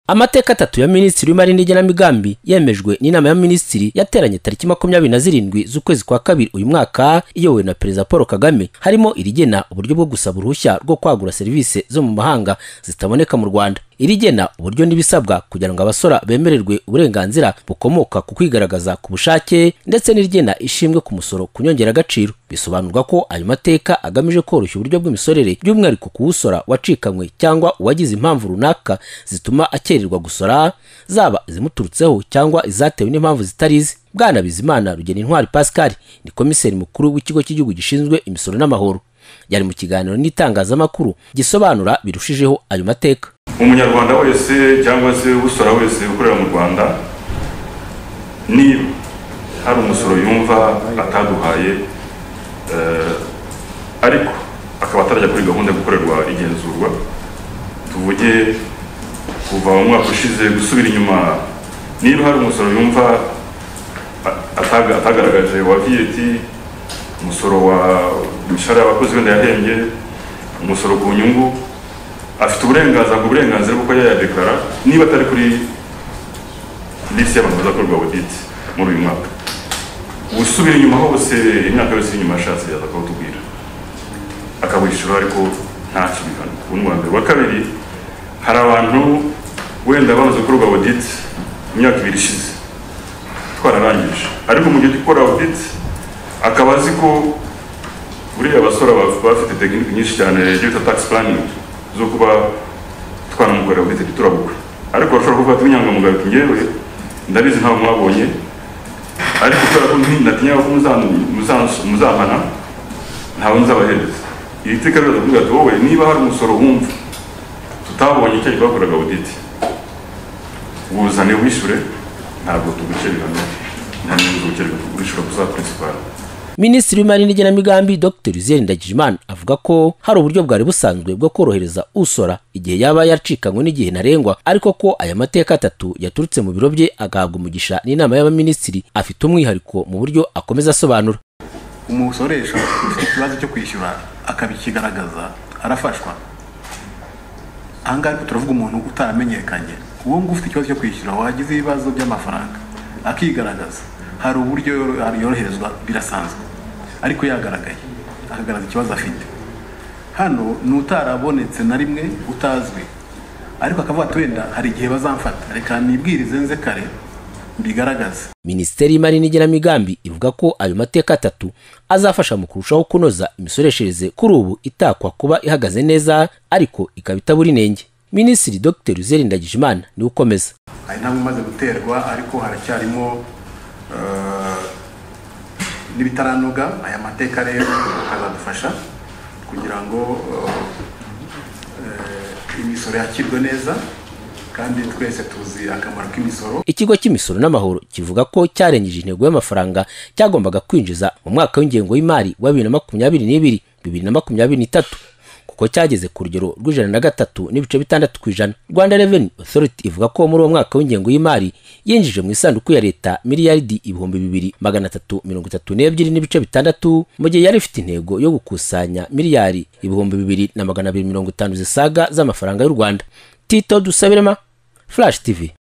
amateka atatu ya minisitiri w'imari n'igenamigambi yemejwe n'inama ya minisitiri yateranye tariki makumyabiri na zirindwi z'ukwezi kwa kabiri uyu mwaka iyobowe na perezida paul kagame harimo irigena uburyo bwo gusaba uruhushya rwo kwagura serivisi zo mu mahanga zitaboneka mu rwanda irigena uburyo n'ibisabwa kugira ngo abasora bemererwe uburenganzira bukomoka ku kwigaragaza ku bushake ndetse n'irigena ishimwe ku musoro ku nyongeragaciro bisobanurwa ko ayo mateka agamije koroshya uburyo bw'imisorere by'umwihariko ku wusora wacikanywe cyangwa uwagize impamvu runaka zituma akererwa gusora zaba izimuturutseho cyangwa izatewe n'impamvu zitari ize bwana bizimana rugena intwari pascal ni komiseri mukuru w'ikigo cy'igihugu gishinzwe imisoro n'amahoro yari mu kiganiro n'itangazamakuru gisobanura birushijeho ayo mateka umunyarwanda wese cyangwa se usora wese ukorera mu rwanda niba hari umusoro yumva ataduhaye ariko akaba atarajya kuri gahunda yo gukorerwa igenzurwa tuvuge kuva mu mwaka ushize gusubira inyuma niba hari umusoro yumva atagaragaje wa VAT umusoro wa imishahara y'abakozi wenda yahembye umusoro ku nyungu afite uburenganzira ku burenganzira bwo kuba yayadekara niba atari kuri lisiti y'abantu bazakorwa audit muri uyu mwaka usubira inyuma hose imyaka yose inyuma yashatse yaza akawutubwira akawishyura ariko nta kibihano ubu wa mbere uwa kabiri hari abantu wenda bamaze gukorwa audit imyaka ibiri ishize twararangije ariko mu gihe gikora audit akaba azi ko buriya basora bafite tekinike nyinshi cyane bita tax planning zo kuba twanamukorera audit ntiturabukwe ariko bashobora kuvuga ati inyangamugayo ati ngewe ndabizi ntabwo mwabonye ariko kubera ko natinya ko muzampana ntawe nzabahereza iri teka riraza kuvuga ati wowe niba hari umusoro wumva tutabonye icyo twakoraga audit wuzane wishyure ntabwo tugucerera nta n'inyungu ugucerera tugurishyura kuzakora principal minisitiri w'imari n'igenamigambi dr ziyeri ndagijimana avuga ko hari uburyo bwari busanzwe bwo korohereza usora igihe yaba yacikanywe n'igihe ntarengwa ariko ko aya mateka atatu yaturutse mu biro bye agahabwa umugisha n'inama y'abaminisitiri afite umwihariko mu buryo akomeza asobanura umusoresha ufite ikibazo cyo kwishyura akabikigaragaza arafashwa ahangaha turavuga umuntu utaramenyekanye uwo nguwo ufite ikibazo cyo kwishyura wagize ibibazo by'amafaranga akigaragaza hari uburyo yoroherezwa birasanzwe ariko yagaragaye akagaragaza ikibazo afite hano ni utarabonetse na rimwe utazwi ariko akavuga ati wenda hari igihe bazamfata reka nibwirize nze kare mbigaragaze minisiteri y'imari n'igenamigambi ivuga ko ayo mateka atatu azafasha mu kurushaho kunoza imisoreshereze kuri ubu itakwa kuba ihagaze neza ariko ikaba itabura inenge minisitiri dr uzeri ndagijimana niwe ukomeza hari intambwe imaze guterwa ariko haracyarimo n'ibitaranoga aya mateka rero akazadufasha kugira ngo imisoro yakirwe neza kandi twese tuzi akamaro k'imisoro ikigo cy'imisoro n'amahoro kivuga ko cyarengeje intego y'amafaranga cyagombaga kwinjiza mu mwaka w'ingengo y'imari wa bibiri na makumyabiri n'ibiri bibiri na makumyabiri n'itatu kuko cyageze ku rugero rw'ijana na gatatu n'ibice bitandatu ku ijana rwanda reveni otoriti ivuga ko muri uwo mwaka w'ingengo y'imari yinjije mu isanduku ya leta miliyaridi ibihumbi bibiri magana atatu mirongo itatu n'ebyiri n'ibice bitandatu mu gihe yari ifite intego yo gukusanya miliyari ibihumbi bibiri na magana abiri mirongo itanu zisaga z'amafaranga y'u rwanda tito dusabirema flash tv